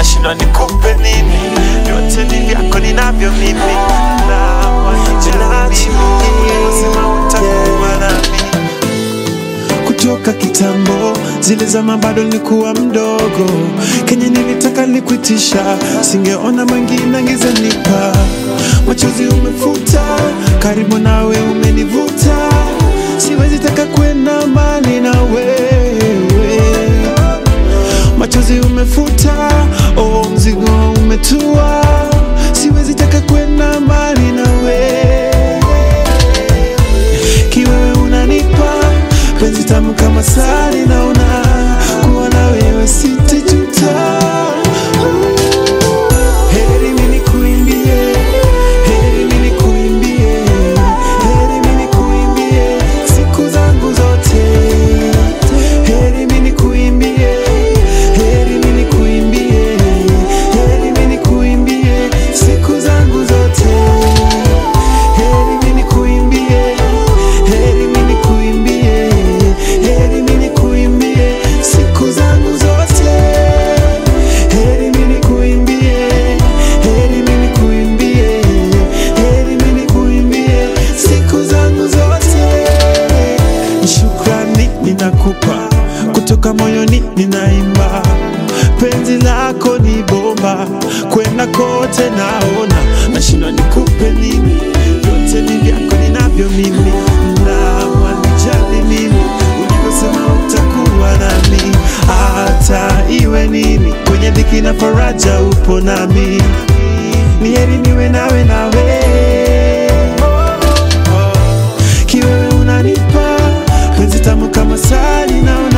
nashindwa nikupe nini, vyote ni vyako ninavyo mimi, na wanijali ulivyosema utakuwa nami kutoka kitambo, zile zama bado nilikuwa mdogo, kenye nilitaka nikuitisha, singeona mwingine angezanipa. Machozi umefuta, karibu nawe umenivuta, siwezi taka kwenda mbali na wewe. Machozi umefuta, oh, mzigo umetua, siwezi taka kwenda mbali na wewe kiwewe unanipa penzi tamu kama sali, naona kuwa na wewe sitajuta. Heri mimi nikuimbie, heri mimi nikuimbie, heri mimi nikuimbie siku zangu zote. Heri mimi nikuimbie, heri mimi nikuimbie, heri mimi nikuimbie siku zangu zote. Heri mimi nikuimbie, heri mimi nikuimbie, heri mimi nikuimbie siku zangu zote. Heri mimi nikuimbie, heri mimi nikuimbie, heri mimi nikuimbie siku zangu zote. Shukrani ninakupa kutoka moyoni, ninaimba penzi lako ni bomba, kwenda kote naona, nashindwa nikupe nini, vyote ni vyako ninavyo mimi, na wanijali mimi, ulivyosema utakuwa nami, hata iwe nini, kwenye dhiki na faraja upo nami, ni heri niwe nawe nawe kiwewe unanipa penzi tamu kama sali naona